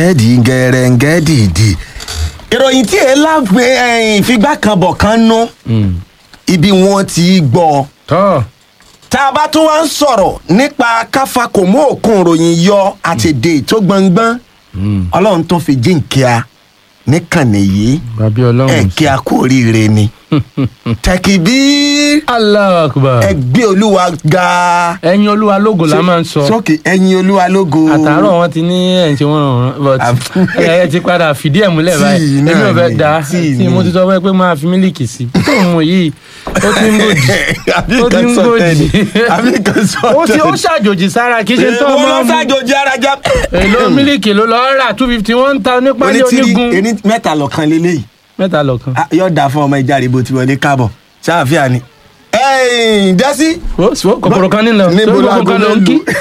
ẹ̀ẹ́dì gẹ̀rẹ́ǹgẹ́ dìdì ìròyìn tí èé lágbe ìfigbá kan bọ̀ kan nú ibi wọn ti gbọ́ tọ́ tá a bá tún wá ń sọ̀rọ̀ nípa káfa kò mú òkun ìròyìn yọ àtẹ̀dẹ̀ tó gbọ̀ngbọ́n ọlọ́run tó fi jíǹkíá níkànnì yìí bàbí ọlọ́run ẹ̀ kí a kú oríire ni tẹ̀kìbí Allahu Akbar ẹgbẹ́ olúwa ga ẹ̀yin olúwa lógo la máa ń sọ sókè ẹ̀yin olúwa lógo àtàárọ̀ wọn ti ní ẹ̀ ń ṣe wọ́n ràn but Àb- ẹ ti padà fìdí ẹ̀ múlẹ̀ Tíì báyìí náà èmi ò fẹ́ ni, da tíì tí mo ni. ti sọ fún ẹ pé máa fi mílíkì sí tó ń mu yìí ó ti ń gòjì àbí ó ti kan ń sọ gòjì tẹ́ni àbí kan sọ ó ti ó tẹ́ni. ṣàjòjì sára kì í ṣe tó Èèwọ̀ ọmọ lọ mu ṣàjòjì ara já. èlò mílíkì ló lọ rà two fifty one ta nípa ní onítìrí onígun ení mẹ́ta lọ́kàn lélẹ́yìí mẹ́ta lọ́kan. Ah, yóò dáa fún ọmọ ìjà rìbò tí wọlé káàbọ̀ ṣáàfíà ni. ẹ̀ẹ́n dẹ́sí. ó sì ó kòkòrò kan nílò Níbo torí láago kòkòrò kan ló ń ló kí. lù?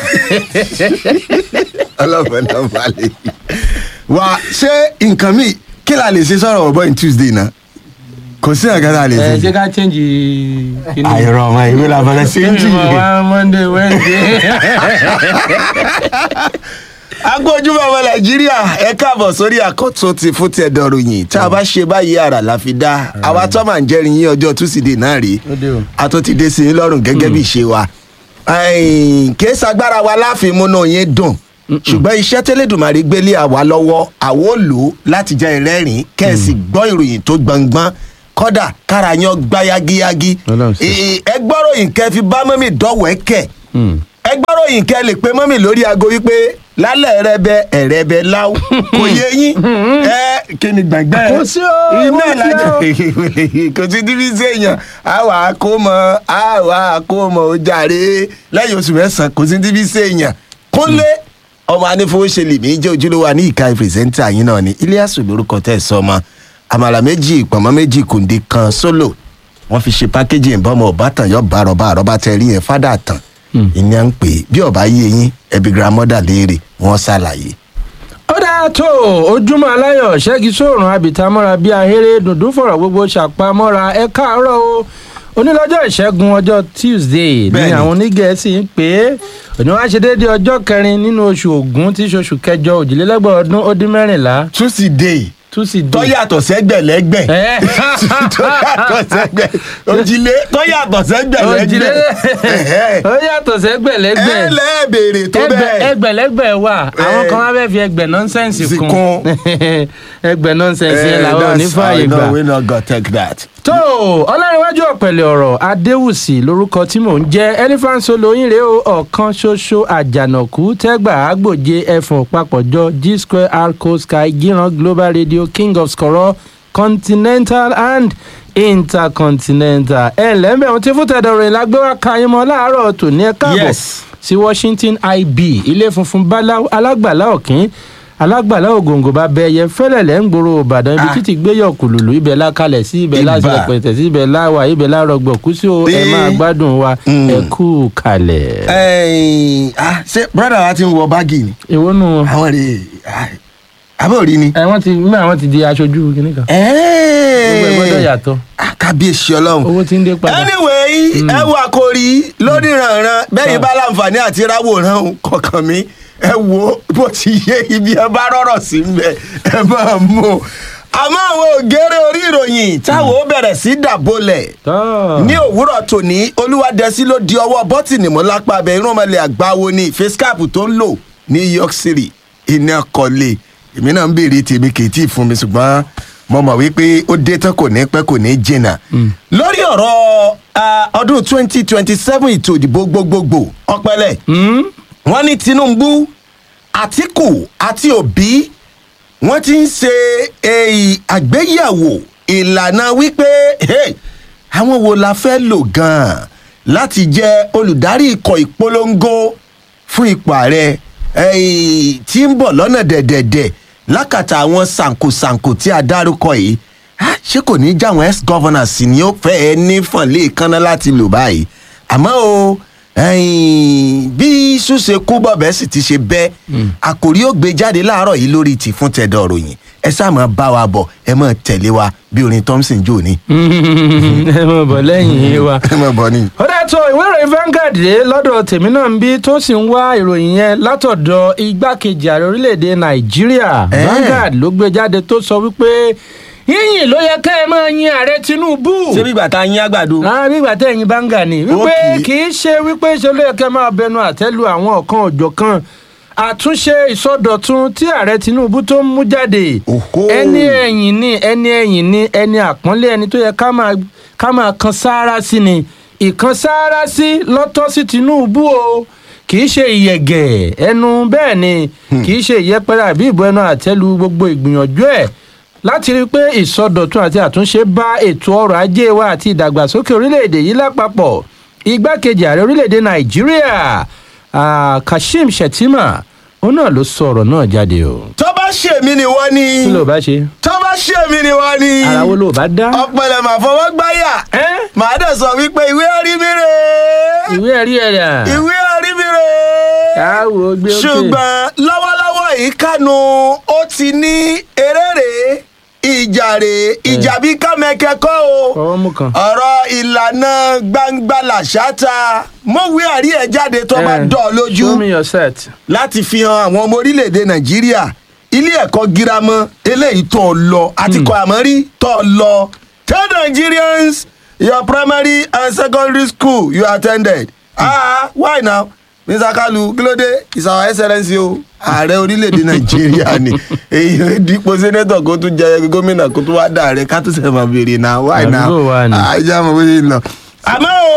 ọlọ́pàá náà balẹ̀ yìí. wà á ṣé nǹkan mi kí la lè ṣe sọ̀rọ̀ ọ̀bọ̀ in tuesday náà kò sí nǹkan tá a lè ẹ ṣe. ṣé ká change kíní. àìrọ̀ ọmọ ìwé la fọlẹ́ sí ń jì. Èmi mọ̀ wá monday wednesday. agbójúmọ̀ ọmọ nàìjíríà ẹ káàbọ̀ sórí àkọ́tún ti fún tẹ̀dọ̀ ròyìn tá a bá ṣe báyìí àrà la fi dá àwa tó máa ń jẹ́rìí yín ọjọ́ túsídẹ̀ẹ́ náà rèé Ó dé o. a tó ti dé sí i lọ́rùn gẹ́gẹ́ bí ìṣe wa kìí sagbára wa láàfin múnú yín dùn ṣùgbọ́n iṣẹ́ tẹ́lẹ̀dùmarè gbélé àwa lọ́wọ́ àwo lò ó láti jẹ́ ìrẹ́rìn kẹ́ẹ̀sì gbọ́ ìròyìn tó gbọ̀ngbọ́n kọ́dà kára yan gbá yagiyagi Ọlọ́run ṣe. Ee, ẹ gbọ́ròyìn kẹ́ fi bá mọ́mì dọ́wẹ́kẹ̀ Hmm. ẹ gbọ́ròyìn kẹ́ lè pe mọ́mì lórí aago wípé lálẹ́ rẹbẹ ẹ̀rẹbẹ láwù kò yé yín ẹ kí ni gbàgbẹ́ Kò sí o, iná kò sí ìlàjà kò sí díbí séèyàn àwa àkómọ àwa àkómọ ó jàre lẹ́yìn oṣù mẹ́sàn-án kò sí díbí séèyàn kúnlé ọmọ anífowóṣe lèmi jẹ́ ojúlówó ní ìka pírẹsẹ́ńtà yín náà ni iliasu lórúkọ tẹ̀ sọmọ àmàlà méjì pọ̀nmọ́ méjì kùndé kan sólò wọ́n fi ṣe pákéjì ìbọmọ ọ̀bátàn yọ bàrọ̀bà àrọ́bà tẹ rí yẹn fádà tán ìní à ń pè é bí ọba yé yín ẹbí gramọ́dà léèrè wọ́n ṣàlàyé. ó dáa tó ojúmọ́ aláyọ̀ ṣẹ́gi sóòrùn abìtámọ́ra bíi ahéré dùndún fọ̀rọ̀ gbogbo ṣàpamọ́ra ẹ káàárọ̀ o onílọ́jọ́ ìṣẹ́gun ọjọ́ tuesday ní Bẹ́ẹ̀ni. àwọn onígẹ̀ẹ́sì ń pè é òní wá ṣe déédéé ọjọ́ kẹrin nínú oṣù ògún tí í ṣoṣù kẹjọ òjìlélẹ́gbọ̀n ọdún ó dín mẹ́rìnlá tusidee tuesday. tó yàtọ̀ sẹ́gbẹ̀lẹ́gbẹ̀ ẹ tó yàtọ̀ sẹ́gbẹ̀ òjìlé tó yàtọ̀ sẹ́gbẹ̀lẹ́gbẹ̀ ó yàtọ̀ sẹ́gbẹ̀lẹ́gbẹ̀ ẹ lẹ́ẹ̀bèrè tó ẹgbẹ bẹ́ẹ̀. ẹgbẹ̀lẹ́gbẹ̀ wà àwọn Eh. kan wá fẹ́ fi ẹgbẹ̀ nọ́nsẹ̀nsì Sì kún kún. ẹgbẹ̀ nọ́nsẹ̀nsì yẹn Eh, làwọn ò ní that's- fààyè I know gbà. we not go take that. tó ọlárẹ̀wájú ọ̀pẹ̀lẹ̀ ọ̀rọ̀ adéwùsì lórúkọ tí mò ń jẹ́ elephant solo yín rèé o ọ̀kan ṣoṣo àjànàkú tẹ́gbà àgbòje ẹ̀fọ̀n papọ̀jọ g square arco sky gíran global radio king of skoro continental and intercontinental ẹ̀ lẹ́mẹ̀ ohun tí fúntẹ̀dọ̀ rẹ̀ la gbé wá ka yín mọ́ láàárọ̀ tòní ẹ̀ káàbọ̀ Yes. sí washington ib ilé funfun báláú alágbàlá òkín alágbàlá ògòǹgò bá bẹyẹ fẹlẹlẹ ń gbòòrò ìbàdàn ibi Ah. títí gbéyọ kùlùlù ibẹ̀ la kalẹ̀ sí ibẹ̀ la Ibà. sílẹ̀ pẹ̀tẹ̀ sí ibẹ̀ la wà ibẹ̀ la rọgbọ̀ kú sí o ẹ Bí- máa gbádùn wa Mm. ẹ kú kalẹ̀. Ẹ̀yin, ah, ṣé brọ́dà wa ti ń wọ báàgì ni èwo nù wọn. àwọn rè àbẹ̀ òrí ni. ẹ wọ́n ti mú àwọn ti di aṣojú kìnnì kan. gbogbo ẹ gbọ́dọ̀ yàtọ̀ Ah, kábíyèsí ọlọ́run. owó ti ń dé padà. anyway ẹ wo àkòrí lórí ìrànràn bẹ́ẹ̀ bá láǹfààní àti ráwòrán kọ̀ọ̀kan mi ẹ wo bó ti yé ibi ẹ bá rọ̀rọ̀ sí mbẹ ẹ máa mú o. àmọ́ àwọn ògèrè orí ìròyìn táwọn ó bẹ̀rẹ̀ sí dàbọ̀lẹ̀ tọ́ ní òwúrọ̀ tòní olúwadẹ́sí ló di ọwọ́ bọ́tìnì mọ́ lápá abẹ irúnmọlẹ̀ àgbáwo ní facecap tó ń lò ní york city iná kọ́lé èmi náà ń béèrè tèmi kì í tí ì fún mi ṣùgbọ́n mo mọ̀ wípé ó dé tán kò ní pẹ́ kò ní jìnnà. lórí ọ̀rọ̀ ah, ọdún twenty twenty seven ètò ìdìbò gbogbogbò ọpẹlẹ wọ́n ní tinubu àtìkù àti òbí wọ́n ti ń ṣe èyí àgbéyẹ̀wò ìlànà wípé hey, àwọn wo la fẹ́ lò gan-an láti jẹ́ olùdarí ikọ̀ ìpolongo fún ipò ààrẹ èyí tí ń bọ̀ lọ́nà dẹ̀dẹ̀dẹ̀ lákàtà àwọn sànkosànko tí a dárúkọ yìí Ah, ṣé kò ní í jáwọn ex governors ni ó fẹ́ ẹ ní fọ̀nlé kaná láti lò báyìí àmọ́ o ẹ̀yìn, bí ṣùṣe kú bọ̀bẹ́ sì ti ṣe bẹ́ àkòrí ó gbé jáde láàárọ̀ yìí lórí ti fún tẹ̀dọ̀ ròyìn ẹ sáà máa bá wa bọ̀ ẹ máa tẹ̀lé wa bí orin thompson jò ní. ẹ mọ̀ bọ̀ lẹ́yìn wa. ẹ máa bọ̀ ni. ó dẹ́ tó ìwé ìròyìn Vanguard dé lọ́dọ̀ tèmi náà ń bí tó sì ń wá ìròyìn yẹn látọ̀dọ̀ igbákejì ààrẹ orílẹ̀‐èdè Nàìjíríà Eh. Vanguard ló gbé jáde tó sọ wípé yíyìn ló yẹ ká ẹ máa yin ààrẹ Tinubu ṣé bí bàtà yín àgbàdo. rárá bí ìgbà tẹ̀yìn báńgà ni wípé Okay. kì í ṣe wípé ṣe ló yẹ kẹ́ máa bẹnu àtẹ́lu àwọn ọ̀kan òjọ̀kan àtúnṣe ìsọdọ̀tun tí ààrẹ Tinubu tó ń mú jáde Oho. ẹni ẹ̀yìn ni ẹni ẹ̀yìn ni ẹni àpọ́nlé ẹni tó yẹ ká máa ká máa kan sáárá sí ni ìkan sáárá sí lọ́tọ́ sí Tinubu o kì í ṣe ìyẹ̀gẹ̀ ẹnu bẹ́ẹ̀ ni kì í ṣe ìyẹpẹrẹ àbí ìbò ẹnu àtẹ́lu gbogbo ìgbìyànjú ẹ̀ láti rí i pé ìsọdọ̀tun àti àtúnṣe bá ètò ọrọ̀ ajé wa àti ìdàgbàsókè orílẹ̀-èdè yìí lápapọ̀ igbákejì ààrẹ orílẹ̀-èdè nàìjíríà ah, kashim shettima òun náà ló sọ ọ̀rọ̀ náà jáde o. tó bá ṣèmi ni wọ́n ní. kí ló bá ṣe tó bá ṣèmi ni wọ́n ní. ara wo ló bá dá. ọ̀pẹ̀lẹ̀ mà fọwọ́ gbáyà. ẹ́ màá dẹ̀ sọ wípé ìwé orí mi rè é. ìwé ẹ̀rí ẹ̀ rà. ìwé orí mi rè é. káwo gbé òkè. ṣùgbọ́n lọ́wọ́lọ́wọ́ yìí kánú ó ti ní eréré ìjàre ìjà bí kámẹ́kẹ́ kọ́ o ọwọ́ mú kan. ọ̀rọ̀ ìlànà gbangba làṣáta mọ̀wé àrí ẹ̀ jáde tó bá Eh, dọ̀ ọ́ lójú show me your set. láti fi hàn àwọn ọmọ orílẹ̀-èdè nàìjíríà ilé ẹ̀kọ́ girama eléyìí tó ọ lọ àti kọ́ àmọ́rí tó ọ lọ tell nigerians your primary and secondary school you attended ah why now mr kalu kílódé is our excellence o ààrẹ orílẹ̀-èdè nàìjíríà ni èyí dípò sẹ́nẹ́tọ̀ kó tún jẹ gómìnà kó tún wá dà rẹ ká tún sẹ̀ máa béèrè náà why now Àdúgbò wa ni. ajá mọ̀ bó ṣe ń lọ. àmọ́ o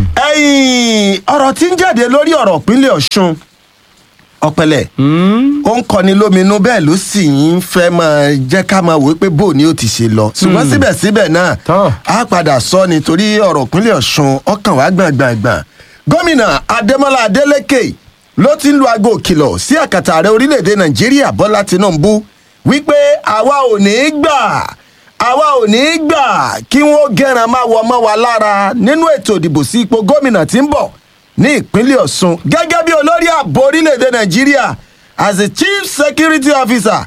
ẹ̀yìn ọ̀rọ̀ tí ń jáde lórí ọ̀rọ̀ ìpínlẹ̀ ọ̀ṣun ọ̀pẹ̀lẹ̀ Hmm? ó ń kọni lóminú bẹ́ẹ̀ ló sì ń fẹ́ máa jẹ́ ká máa wò ó pé bó ni ó ti ṣe lọ ṣùgbọ́n síbẹ̀síbẹ̀ náà Tọ́. a padà sọ nítorí ọ̀rọ̀ ìpínlẹ̀ ọ̀ṣun ọkàn wá gbàngbàngbàn gómìnà adémọlá adélèké ló ti ń lu aago òkìlọ̀ sí àkàtà ààrẹ orílẹ̀‐èdè nàìjíríà bọ́lá tinubu wípé àwa ò ní í gbà àwa ò ní í gbà kí wọ́n gẹ̀ràn máa wọ ọmọ wa lára nínú ètò ìdìbò sí ipò gómìnà tí ń bọ̀ ní ìpínlẹ̀ ọ̀ṣun gẹ́gẹ́ bí olórí ààbò orílẹ̀‐èdè nàìjíríà as a chief security officer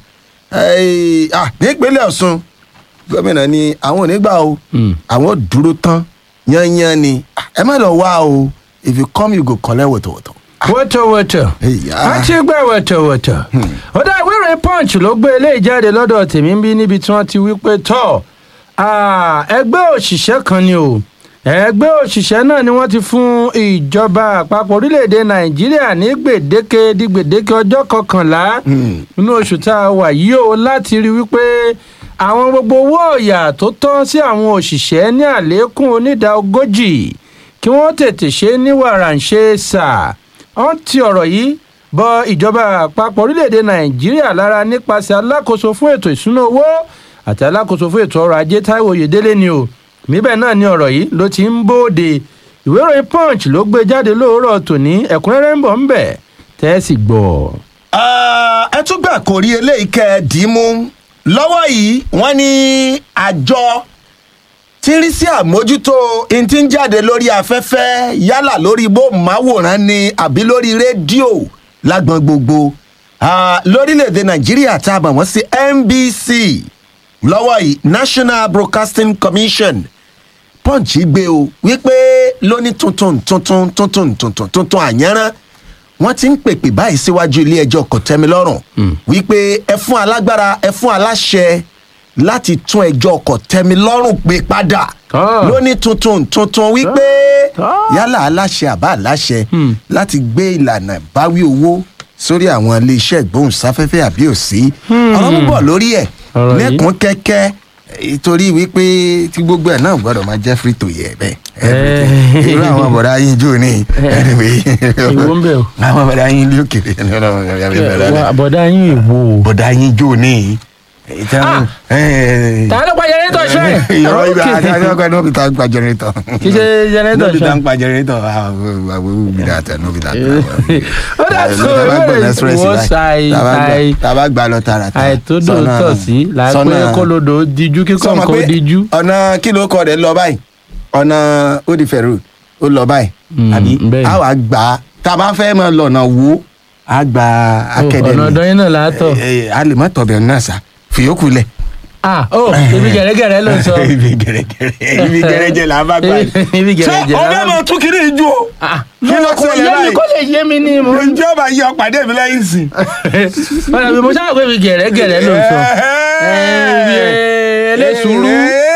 eh, ah, ní ìpínlẹ̀ ọ̀ṣun gómìnà ni àwọn ò ní gbà o Mm. àwọn ò dúró tán yányán ni Ah, ẹ má lọ wá o if you come you go collect wọ̀tọ̀wọ̀tọ̀. wọ́tọ̀wọ́tọ̀ Ìyá. a ti gbẹ́ wọ́tọ̀wọ́tọ̀ ọ̀dà ìwé ìròyìn punch ló gbé eléyìí jáde lọ́dọ̀ tèmi ń bí níbi tí wọ́n ti wí pé tọ́ ah, ẹgbẹ́ òṣìṣẹ́ kan ni o ẹgbẹ́ òṣìṣẹ́ náà ni wọ́n ti fún ìjọba àpapọ̀ orílẹ̀‐èdè nàìjíríà ní gbèdéke di gbèdéke ọjọ́ kọkànlá Hmm. nínú oṣù tá a wà yìí o láti rí wípé àwọn gbogbo owó ọ̀yà tó tọ́ sí àwọn òṣìṣẹ́ ní àlékún onídàá ogójì kí wọ́n tètè ṣe ní wàràǹṣe sà wọ́n ti ọ̀rọ̀ yìí bọ ìjọba àpapọ̀ orílẹ̀‐èdè nàìjíríà lára nípasẹ̀ alákòóso fún ètò ìṣúná owó àti alákòóso fún ètò ọrọ̀ ajé táíwò oyèdélé ni o níbẹ̀ náà ni ọ̀rọ̀ yìí ló ti ń bóde ìwé ìròyìn punch ló gbé jáde lóòrọ̀ tòní ẹ̀kúnrẹ́rẹ́ ń bọ̀ ń bẹ̀ tẹ́ ẹ sì gbọ́. Ah, ẹ tún gbà kó rí eléyìí kẹ́ ẹ dì í mú lọ́wọ́ yìí wọ́n ní àjọ tí ń rí sí àmójútó n tí ń jáde lórí afẹ́fẹ́ yálà lórí bóòmáwòrán ni àbí lórí rédíò lágbọn gbogbo Ah, lórílẹ̀‐èdè nàìjíríà tá a mọ̀ wọ́n sí nbc lọ́wọ́ yìí national broadcasting commission punch gbé o wípé lóní tuntun tuntun tuntun tuntun tuntun àyànrán wọ́n ti ń pèpè báyìí síwájú ilé ẹjọ́ kòtẹ́milọ́rùn wípé ẹ fún alágbára ẹ fún aláṣẹ láti tún ẹjọ́ kòtẹ́milọ́rùn pé padà Ah. lóní tuntun tuntun wípé Ah. yálà aláṣẹ àbá aláṣẹ Hmm. láti gbé ìlànà ìbáwí owó sórí àwọn iléeṣẹ́ ìgbóhùnsáfẹ́fẹ́ àbí òsí ọ̀rọ̀ ń bọ̀ lórí ẹ̀ Ọ̀rọ̀ yìí. lẹ́kùn kẹ́kẹ́ ìtorí wípé tí gbogbo ẹ̀ náà gbọ́dọ̀ máa jẹ́ free to yẹ bẹ́ẹ̀ Eh. irú àwọn bọ̀dá yín jù ní anyway Ìwọ ń bẹ̀ o. àwọn bọ̀dá yín lókèrè Wa- bọ̀dá yín ìwò o. bọ̀dá yín jù ní Ah. ta ló pa jẹnẹrétọ̀ ṣe. ìrọ̀ ibà Ok. àti akẹ́kọ̀ọ́ ní òbí tá ń pa jẹnẹrétọ̀ kì í ṣe jẹnẹrétọ̀ níbi tá ṣe. ń pa jẹnẹrétọ̀ àwọn òbí dà tẹ̀ níbi tá ó dà tó ìwé ìwọ ṣàì ṣàì tàbá gbà lọ tààràtà àìtódò tọ̀ sí làpẹ́ kólódò díjú kíkọ́ sọmọ nǹkan pé díjú. ọ̀nà kí ló kọ́ rẹ̀ lọ báyìí ọ̀nà òdìfẹ̀rù ó lọ báyìí Mm, àbí bẹ́ẹ̀ ni. a wà gbà á tá a bá fẹ́ mọ lọ́nà wo a gba akẹ́dẹ̀mí ọ̀nà ọ̀dọ́ yín náà látọ̀. a lè má tọ̀bẹ̀ náà sá fìyókù lẹ̀. ah oh ibi gẹ̀rẹ́gẹ̀rẹ́ ló ń sọ. ibi gẹ̀rẹ́gẹ̀rẹ́ ibi gẹ̀rẹ́jẹ̀ là ń bá gbà yìí. Ibi ṣé gẹ̀rẹ́jẹ̀ là ń ọbẹ̀ bá- mọ̀ tún kiri ìjú o. Ah, Kí ló kò ṣẹlẹ̀ yé mi báyìí? kó lè yé mi ní mo. ǹjẹ́ ọba yí ọ̀pàdé mi lẹ́yìn sí. Bọ́dà mi mo ṣáà pé ibi gẹ̀rẹ́gẹ̀rẹ́ ló ń sọ. Ibi ẹlẹ́sùrú.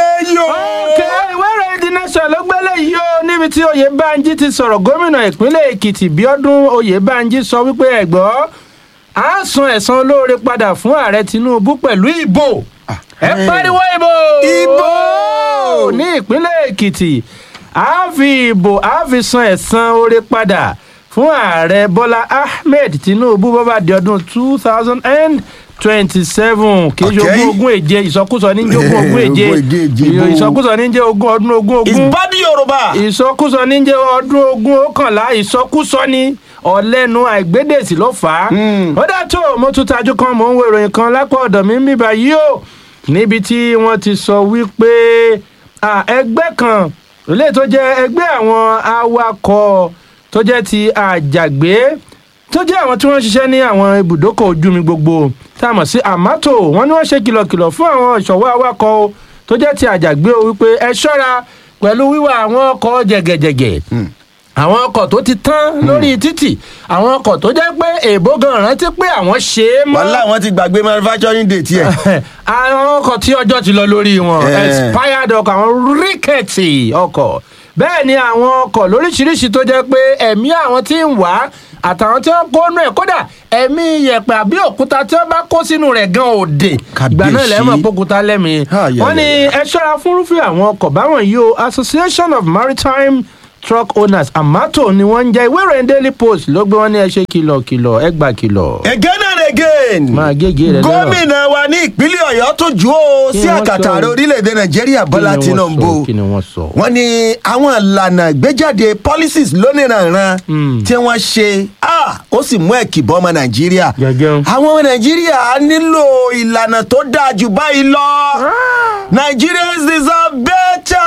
Òkè ìwé ìròyìn The Nation ló gbélé yìí ó níbi tí Oyèbánjí ti sọ̀rọ̀ gómìnà ìpínlẹ̀ Èkìtì Bíọ́dún Oyèbánjí sọ wípé ẹ̀gbọ́ á san ẹ̀san olóore padà fún ààrẹ Tinubu pẹ̀lú ìbò ẹ pariwo ìbò Ìbò! ní ìpínlẹ̀ Èkìtì á fi ìbò á fi san ẹ̀san oore padà fún ààrẹ Bọ́lá Ahmed Tinubu bó bá di ọdún two thousand and twenty-seven kì í ṣe Okay. ogún ogún èje ìsọkúsọ ní jẹ́ ogún ogún èje Ogún èje, èje, bó. ìsọkúsọ ní jẹ́ ogún ọdún ogún ogún ìbádìí yorùbá. ìsọkúsọ ní jẹ́ ọdún ogún ọ̀kànlá ìsọkúsọ ní ọ̀lẹ́nu àìgbédèsí ló fà á. ó dá tó mo tún tajú kan mò ń wo ìròyìn kan lápá ọ̀dọ̀ mi ń bíbá yìí o níbi tí wọ́n ti sọ wípé à, ẹgbẹ́ kan ilé tó jẹ́ ẹgbẹ́ àwọn awakọ̀ tó jẹ́ ti àjàgbé tó jẹ́ àwọn tí wọ́n ń ṣiṣẹ́ ní àwọn ibùdókọ̀ ojú mi gbogbo tá a mọ̀ sí àmátò wọ́n ní wọ́n ṣe kìlọ̀kìlọ̀ fún àwọn ìṣọ̀wọ́ awakọ̀ o tó jẹ́ ti àjàgbé o wípé ẹ ṣọ́ra pẹ̀lú wíwà àwọn ọkọ̀ jẹ̀gẹ̀jẹ̀gẹ̀ àwọn ọkọ̀ tó ti tán lórí títì àwọn ọkọ̀ tó jẹ́ pé èèbó gan rántí pé àwọn ṣe é mọ́ wàhálà wọn ti gbàgbé manufacturing date yẹ. àwọn ọkọ̀ tí ọjọ́ ti lọ lórí wọn Eh. expired ọkọ̀ àwọn ríkẹ̀tì ọkọ̀ bẹ́ẹ̀ ni àwọn ọkọ̀ lóríṣiríṣi tó jẹ́ pé ẹ̀mí àwọn tí ń wá àtàwọn tí wọ́n kó nù ẹ̀ kódà ẹ̀mí yẹ̀pẹ̀ àbí òkúta tí wọ́n bá kó sínú rẹ̀ gan òde ìgbà náà Kàbíyèsí. lẹ́mọ̀ pókúta lẹ́mí Ah, yeah, wọ́n ní yeah, ẹ ṣọ́ra fúnrúfẹ́ àwọn ọkọ̀ báwọn yìí o association of maritime truck owners amato ni wọ́n ń jẹ́ ìwé ìròyìn daily post ló gbé wọn ní ẹ ṣe kìlọ̀kìlọ̀ ẹ gbà kìlọ̀ again and again. máa gégé rẹ lọ́rọ̀. gómìnà wa ní ìpínlẹ̀ ọ̀yọ́ tó jù ó Kí sí ni wọ́n àkàtà sọ? ààrẹ orílẹ̀-èdè nàìjíríà bọ́lá Kí ni wọ́n tinubu sọ? kí ni wọ́n sọ. wọ́n ní àwọn ìlànà ìgbéjáde policies lóníranran Hmm. tí wọ́n ṣe ah, ó sì mú ẹ̀kìbọ́ ọmọ nàìjíríà Gẹ́gẹ́. àwọn ọmọ nàìjíríà nílò ìlànà tó dáa jù báyìí lọ nigerians deserve better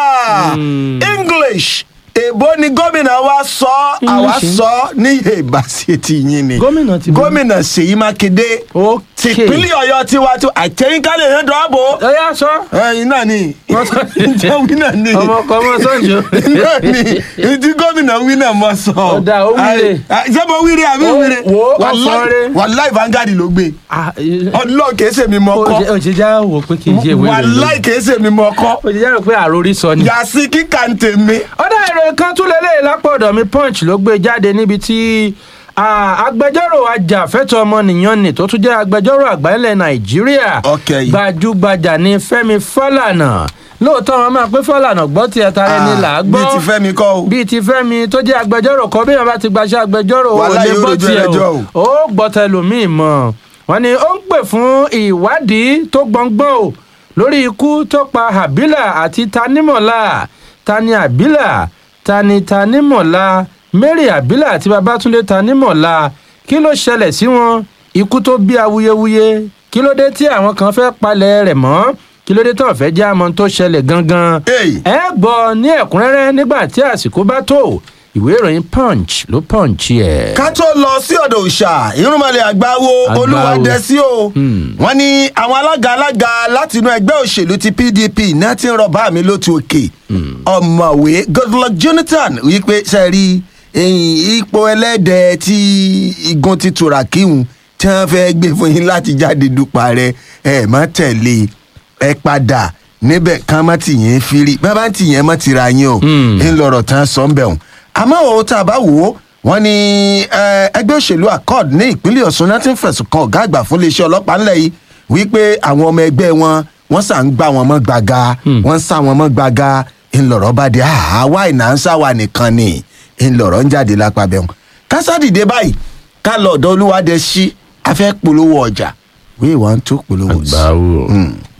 Hmm. english èbó ni gómìnà wa sọ àwa English. sọ ní ìbáṣe ti yín ni Gómìnà ti bọ́. gómìnà ṣèyí mákindé ok tìpínlẹ̀ ọ̀yọ́ tiwa tó àtẹ̀yìnkálẹ̀ yẹn dọ̀ àbò ẹ yá sọ. ẹyin náà ni Wọ́n sọ- ǹjẹ́ wí náà ni ọmọ ọkọ ọmọ sọ́njọ́. náà ni ìdí gómìnà wí náà mọ sọ. Ọ̀dà, ó wíre. Ai- ṣé mo wíre àbí Ó- wíre wò ó, Wàláì- ọ̀sọ́rẹ́. wàláì Vanguard ló gbé ọlọ́ọ̀ kìí ṣe mi mọ kọ́ o ṣe já wò pé kì í ṣe ìwé wàláì kìí ṣe mi mọ kọ́ o ṣe já rò pé àròrí sọ ni. yàsí kíkà ń tèmi. ọ̀dà ìròyìn kan tún lélẹ̀ lápò ọ̀dọ̀ mi punch ló gbé jáde níbi tí ah, agbẹjọ́rò ajàfẹ́tọ̀ ọmọnìyàn ni tó tún jẹ́ agbẹjọ́rò àgbà ilẹ̀ nàìjíríà Ok. gbajúgbajà ní fẹ́mi fálànà lóòótọ́ wọn máa pé fálànà gbọ́ tiẹ̀ tara ẹni là á gbọ́ bíi ti fẹ́mi kọ́ o. bíi ti fẹ́mi tó jẹ́ agbẹjọ́rò kan bí wọn bá ti gbaṣẹ́ agbẹjọ́rò ò Wàhálà lè yóò gbọ́ rojú tiẹ̀ ẹlẹ́jọ́ o ó gbọ́ tẹlòmíì mọ̀ wọ́n ní ó ń pè fún ìwádìí tó gbọ̀ngbọ̀n o lórí ikú tó pa habila àti tanimọ̀lá tani habila tani tanimọ̀lá mary habila àti babatunde tanimọ̀lá kí ló ṣẹlẹ̀ sí wọn ikú tó bí awuyewuye kí ló dé tí àwọn kan fẹ́ palẹ̀ rẹ̀ mọ́ kí ló dé tó fẹ́ jẹ́ àmọ́ tó ṣẹlẹ̀ gangan Hey. ẹ gbọ́ ní ẹ̀kúnrẹ́rẹ́ nígbà tí àsìkò bá tó ìwé ìròyìn punch ló punch ẹ̀. ká tó lọ sí ọ̀dọ̀ òòṣà irúnmọ̀lẹ̀ àgbáwo Àgbáwo. olúwadẹ́sí o Hmm. wọ́n ní àwọn alága alága láti inú ẹgbẹ́ òṣèlú ti pdp náà ti ń rọ bá mi lótú òkè ọ̀mọ̀wé goodluck jonathan wípé sẹ́rí ipò ẹlẹ́dẹ̀ tí igun ti tura kíhun tí wọ́n fẹ́ gbé fún yín láti jáde dupò rẹ ẹ má tẹ̀lé ẹ padà níbẹ̀ kán má tì yẹn firi bá bá tì yẹn má tira yín o Hmm. ń lọ̀rọ̀ tán sọ ń bẹ̀ wọ́n àmọ́ òun tá a bá wò ó wọ́n ní eh, ẹgbẹ́ òṣèlú accord ní ìpínlẹ̀ ọ̀ṣun náà ti ń fẹ̀sùn kan ọ̀gá àgbà fún iléeṣẹ́ ọlọ́pàá ńlẹ̀ yìí wípé àwọn ọmọ ẹgbẹ́ wọn wọ́n sà ń gbá wọn mọ́ gbaga wọ́n ń sá wọn mọ́ gbaga ńlọrọ̀ bá dé àwa ìnáńsá wa nìkan ni ńlọrọ̀ ń jáde lápá bẹ́ẹ̀ wọn. kásádìdé báyìí ká lọ ọ̀dọ̀ olúwadẹ sí afẹ́ polówó ọjà wíwọ́n tó polówó sí. àgbáwo. Mm.